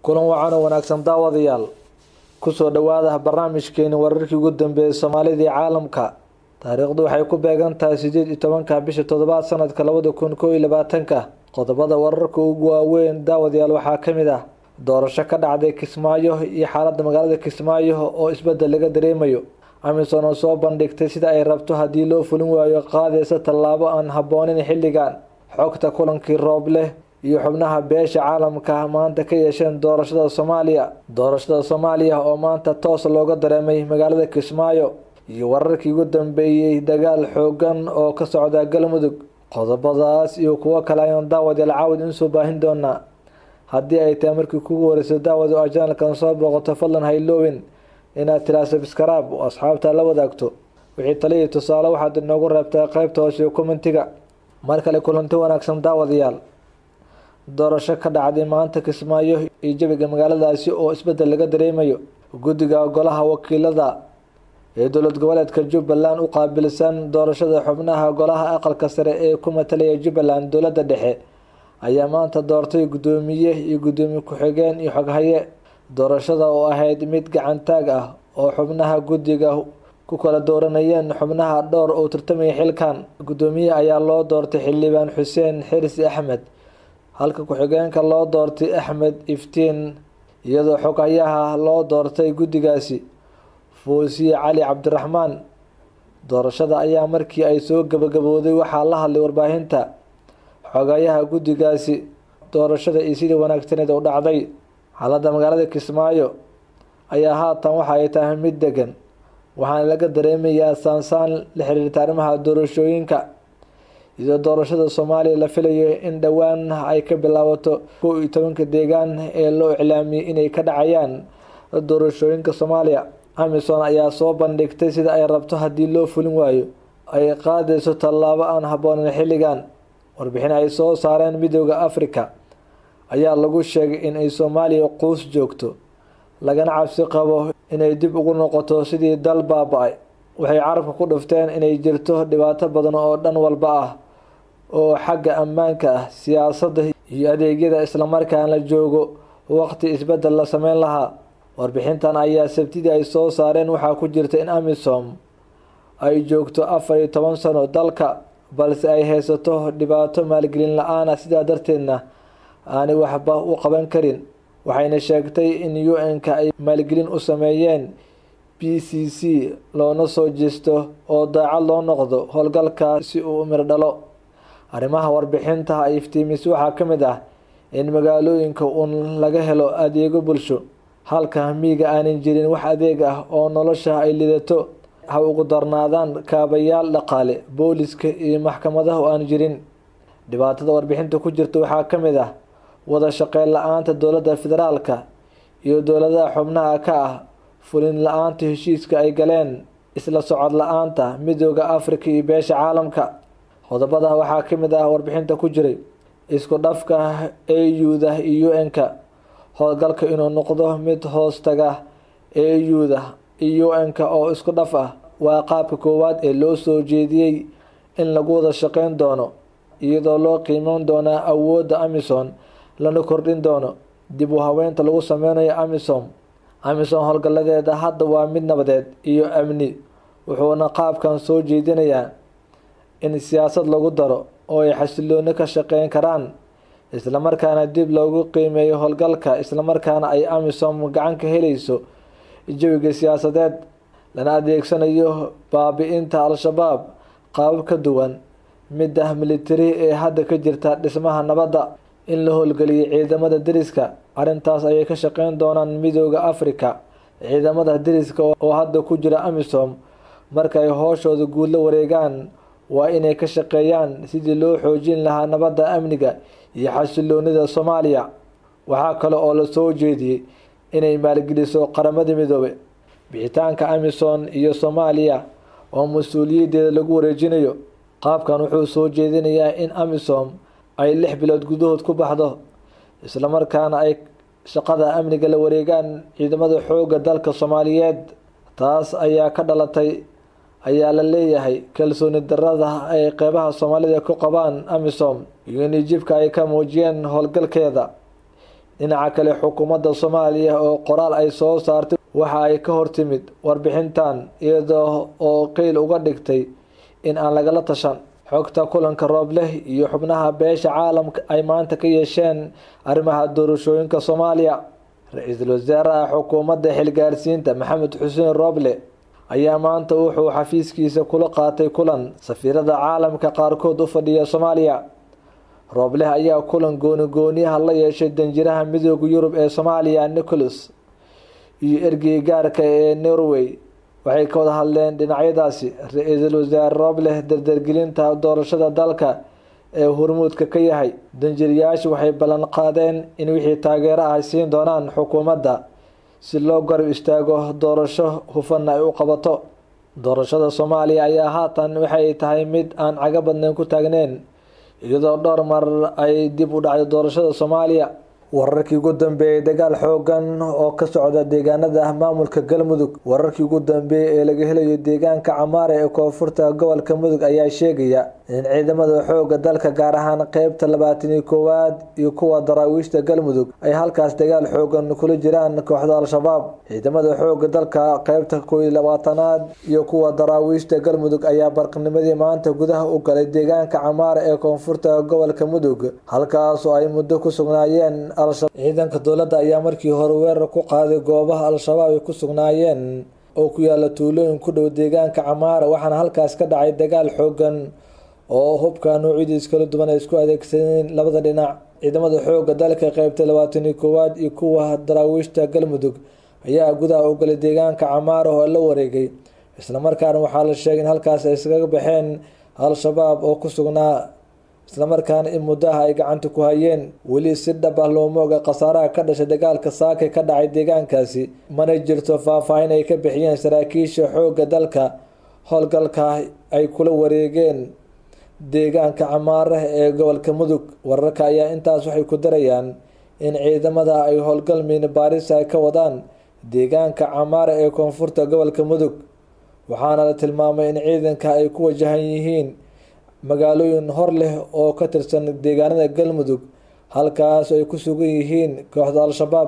kulan wacan oo wanaagsan daawadayaal kusoo dhawaada barnaamijkeeni wararkii ugu dambeeyay soomaalida iyo caalamka taariikhdu waxay ku beegan tahay sideed iyo tobanka bisha toddobaad sanadka labada kun koo iyo labaatanka qodobada wararka ugu waaweyn daawadayaal waxaa kamid ah doorasho ka dhacday kismaayo iyo xaalada magaalada kismaayo oo isbedel laga dareemayo amisom oo soo bandhigtay sida ay rabto haddii loo fulin waayo qaadaysa tallaabo aan habboonin xilligan xogta kulankii roobleh iyo xubnaha beesha caalamka maanta ka yeesheen doorashada soomaaliya doorashada soomaaliya oo maanta toos looga dareemay magaalada kismaayo iyo wararkii ugu dambeeyey dagaal xoogan oo ka socda galmudug qodobadaas iyo kuwo kale ayaan daawadayaal caawid insoo baahin doonaa haddii ay tahay markii kugu horeyso daawad oo janalkan soo booqato fadlan hayloowin inaad tiraa sabskaraab oo asxaabta la wadaagto wixii taliya tusaale waxaad inoogu reebtaa qeybta hoose commentiga mar kale kulanti wanaagsan daawadayaal doorasho ka dhacday maanta kismaayo iyo jawiga magaaladaasi oo isbedel laga dareemayo guddiga golaha wakiilada ee dowlad goboleedka jubbaland u qaabilsan doorashada xubnaha golaha aqalka sare ee ku matalaya jubbaland dowladda dhexe ayaa maanta doortay guddoomiye iyo guddoomiye ku-xigeen iyo xoghaye doorashada oo ahayd mid gacantaag ah oo xubnaha guddiga ku kala dooranayeen xubnaha dhowr oo tartamaya xilkan guddoomiye ayaa loo doortay xildhibaan xuseen xirsi axmed halka ku-xigeenka loo doortay axmed iftiin iyadoo xoghayaha loo doortay guddigaasi foosiye cali cabdiraxmaan doorashada ayaa markii ay soo gabagabooday waxaa la hadlay warbaahinta xogayaha guddigaasi doorashada iyo sidii wanaagsaneed u dhacday xaaladda magaalada kismaayo ayaa haatan waxa ay tahay mid degan waxaana laga dareemayaa saansaan la xiriirta arrimaha doorashooyinka iyadoo doorashada soomaaliya la filayo in dhowaan ay ka bilaabato kow iyo tobanka deegaan ee loo iclaamiyey inay ka dhacayaan doorashooyinka soomaaliya amisom ayaa soo bandhigtay sida ay rabto haddii loo fulin waayo ay qaadayso tallaabo aan habboonin xilligan warbixin ay soo saareen midooda africa ayaa lagu sheegay in ay soomaaliya quus joogto lagana cabsi qabo inay dib ugu noqoto sidii dal baaba-ay waxay carabka ku dhufteen inay jirto dhibaato badan oo dhan walba ah oo xagga ammaanka ah siyaasadda iyo adeegyada islamarkaan la joogo waqti isbedel la sameyn lahaa warbixintan ayaa sabtidii ay soo saareen waxaa ku jirta in amisom ay joogto afar iyo toban sano dalka balse ay haysato dhibaato maalgelin la-aana sidaa darteedna aanay waxba u qaban karin waxayna sheegtay in u-n-ka ay maalgelin u sameeyeen b c c loona soo jeesto oo daacad loo noqdo howlgalka si uu mir dhalo arrimaha warbixinta ay iftiimis waxaa ka mid ah in magaalooyinka uun laga helo adeego bulsho halka miiga aanan jirin wax adeeg ah oo nolosha ay lidato ha ugu darnaadaan kaabayaal dhaqaale booliska iyo maxkamadaha oo aan jirin dhibaatada warbixinta ku jirta waxaa ka mid ah wada shaqeyn la-aanta dowladda federaalka iyo dowladaha xubnaha ka ah fulin la-aanta heshiiska ay galeen isla socod la-aanta midooda africa iyo beesha caalamka qodobada waxaa ka mid ah warbixinta ku jiray isku dhafka auda iyo u-n-ka howlgalka inuu noqdo mid hoos taga auda iyo u-n-ka oo isku dhaf ah waa qaabka koowaad ee loo soo jeediyey in lagu wada shaqeyn doono iyadoo loo qiimeyn doonaa awoodda amisom lana kordhin doono dib u haweynta lagu sameynayo amisom amisom howlgaladeeda hadda waa mid nabadeed iyo amni wuxuuna qaabkan soo jeedinayaa in siyaasad lagu daro oo ay xasilooni ka shaqeyn karaan islamarkaana dib loogu qiimeeyo howlgalka islamarkaana ay amisom gacan ka helayso jawiga siyaasadeed lana adeegsanayo baabi-inta al-shabaab qaabab ka duwan midda militari ee hadda ka jirta dhismaha nabadda in la howlgeliyo ciidamada deriska arrintaas ayay ka shaqeyn doonaan midooda africa ciidamada deriska oo hadda ku jira amisom markaay hooshooda guud la wareegaan waa inay ka shaqeeyaan sidii loo xoojin lahaa nabadda amniga iyo xasiloonida soomaaliya waxaa kale oo la soo jeediyey inay maalgeliso qaramada midoobe bixitaanka amisom iyo soomaaliya oo mas-uuliyaddeeda lagu wareejinayo qaabkan wuxuu soo jeedinayaa in amisom ay lix bilood gudahood ku baxdo islamarkaana ay shaqada amniga la wareegaan ciidamada xoogga dalka soomaaliyeed taas ayaa ka dhalatay ayaa la leeyahay kalsooni darada ay qeybaha soomaalida ku qabaan amisom iyo nijibka ay ka muujiyeen howlgalkeeda dhinaca kale xukuumadda soomaaliya oo qoraal ay soo saartay waxa ay ka hortimid warbixintan iyadoo oo qeyl uga dhigtay in aan lagala tashan xogta kulanka roobleh iyo xubnaha beesha caalamka ay maanta ka yeesheen arrimaha doorashooyinka soomaaliya ra-iisul wasaaraha xukuumadda xilgaarsiinta maxamed xuseen rooble ayaa maanta wuxuu xafiiskiisa kula qaatay kulan safiirada caalamka qaarkood u fadhiya soomaaliya roobleh ayaa kulan gooni gooniyaha la yeeshay danjiraha midooda yurub ee soomaaliya nicholas iyo ergey gaarka ee norway waxay ka wada hadleen dhinacyadaasi ra-iisul wasaare roobleh dardargelinta doorashada dalka ee hormuudka ka yahay danjirayaashu waxay ballan qaadeen in wixii taageero ah ay siin doonaan xukuumadda si loo garab istaago doorasho hufanna ay u qabato doorashada soomaaliya ayaa haatan waxay tahay mid aan caga badnayn ku taagneyn iyadoo dhowr mar ay dib u dhacday doorashada soomaaliya wararkii ugu dambeeyey dagaal xoogan oo ka socda deegaanada maamulka galmudug wararkii ugu dambeeyey ee laga helayo deegaanka camaare ee koonfurta gobolka mudug ayaa sheegaya in ciidamada xooga dalka gaar ahaan qeybta labaataniyo koowaad iyo kuwa daraawiishta galmudug ay halkaas dagaal xoogan kula jiraan kooxda al-shabaab ciidamada xooga dalka qeybta kooiyo labaatanaad iyo kuwa daraawiishta galmudug ayaa barqnimadii maanta gudaha u galay deegaanka camaare ee koonfurta gobolka mudug halkaasoo ay muddo ku sugnaayeen ciidanka dowladda ayaa markii hore weerar ku qaaday goobaha al-shabaab ay ku sugnaayeen oo ku yaala tuulooyin ku dhow deegaanka camaara waxaana halkaas ka dhacay dagaal xoogan oo hubka noocyadiis kala duwan ay isku adeegsadeen labada dhinac ciidamada xooga dalka qeybta labaataniyo koowaad iyo kuwa daraawiishta galmudug ayaa gudaha u galay deegaanka camaara oo la wareegay islamarkaana waxaa la sheegay in halkaas ay iskaga baxeen al-shabaab oo ku sugnaa islamarkaana in muddaha ay gacanta ku hayeen weli si dhab ah looma oga khasaaraha ka dhashay dagaalka saakay ka dhacay deegaankaasi mana jirto faahfaahin ay ka bixiyeen saraakiisha xoogga dalka howlgalka ay kula wareegeen deegaanka camaare ee gobolka mudug wararka ayaa intaas waxay ku darayaan in ciidamada ay howlgal miina baaris ay ka wadaan deegaanka camaare ee koonfurta gobolka mudug waxaana la tilmaamay in ciidanka ay ku wajahan yihiin magaalooyin hor leh oo ka tirsan deegaanada galmudug halkaas ay ku sugan yihiin kooxda al-shabaab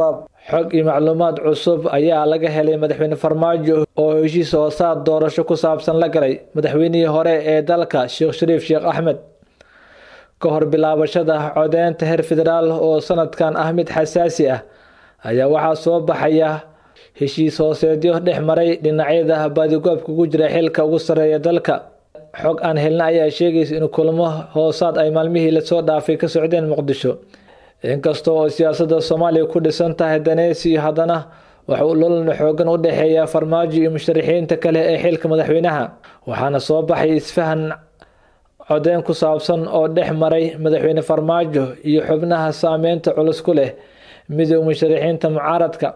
xog iyo macluumaad cusub ayaa laga helay madaxweyne farmaajo oo heshiis hoosaad doorasho ku saabsan la galay madaxweynihii hore ee dalka sheekh shariif sheekh axmed ka hor bilaabashada codeynta heer federaal oo sanadkan ah mid xasaasi ah ayaa waxaa soo baxaya heshiis hooseedyo dhex maray dhinacyada baadigoobka ugu jira xilka ugu sarreeya dalka xog aan helna ayaa sheegaysa in kulamo hoosaad ay maalmihii lasoo dhaafay ka socdeen muqdisho inkasta oo siyaasadda soomaaliya ku dhisan tahay daneysi haddana waxa uu lolana xoogan u dhexeeya farmaajo iyo musharaxiinta kale ee xilka madaxweynaha waxaana soo baxay isfahan codeyn ku saabsan oo dhex maray madaxweyne farmaajo iyo xubnaha saameynta culus ku leh midooda musharaxiinta mucaaradka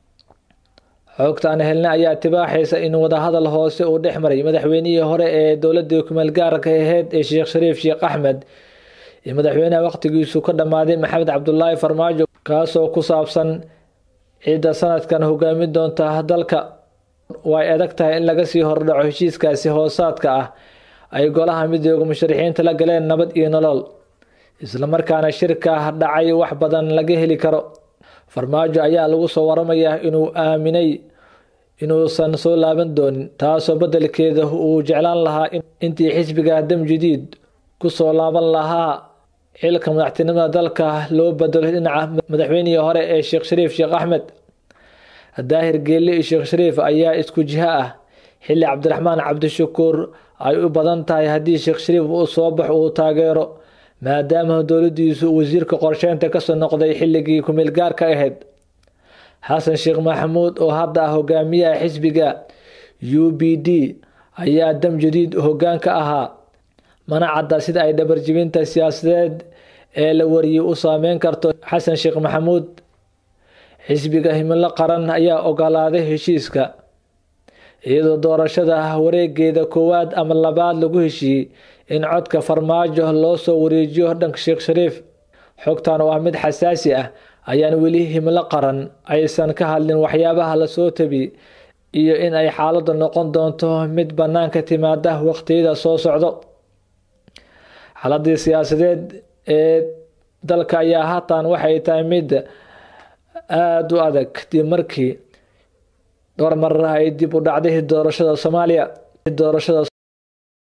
xogta aan helna ayaa tibaaxaysa in wadahadal hoose uu dhex maray madaxweynihii hore ee dowladii kumeel gaarka aheyd ee sheekh shariif sheekh axmed iyo madaxweynaha waqtigiisu ka dhammaaday maxamed cabdulaahi farmaajo kaasoo ku saabsan ciidda sanadkan hogaamin doonta dalka way adag tahay in laga sii hordhaco heshiiskaasi hoosaadka ah ay golaha midooda musharaxiinta la galeen nabad iyo nolol islamarkaana shirka dhacay wax badan laga heli karo farmaajo ayaa lagu soo waramayaa inuu aaminay inuusan soo laaban doonin taasoo beddelkeeda uu jeclaan lahaa intii xisbiga dam jadiid kusoo laaban lahaa xilka madaxtinimada dalka loo bedelo dhinaca madaxweynihii hore ee sheekh shariif sheekh axmed daahir geelle iyo sheekh shariif ayaa isku jiho ah xilli cabdiraxmaan cabdishakuur ay u badan tahay haddii sheekh shariif uu soo bax uu taageero maadaama dowladiisu wasiirka qorsheynta kasoo noqday xilligii kumeel gaarka ahayd xasan sheekh maxamuud oo hadda ah hogaamiyaha xisbiga u b d ayaa dam jadiid hoggaan ka ahaa mana cadda sida ay dhabarjibinta siyaasadeed ee la wariyey u saameyn karto xasan sheekh maxamuud xisbiga himilo qaran ayaa ogolaaday heshiiska iyadoo doorashada wareegeeda koowaad ama labaad lagu heshiiyey in codka farmaajo loo soo wareejiyo dhanka sheekh shariif xogtan oo ah mid xasaasi ah ayaan weli himilo qaran aysan ka hadlin waxyaabaha lasoo tabi iyo in ay xaaladdu noqon doonto mid bannaanka timaada waqtiyada soo socdo xaaladii siyaasadeed ee dalka ayaa haatan waxay tahay mid aada u adag kadib markii dhowr marar ay dib u dhacday doorashada soomaaliya doorashada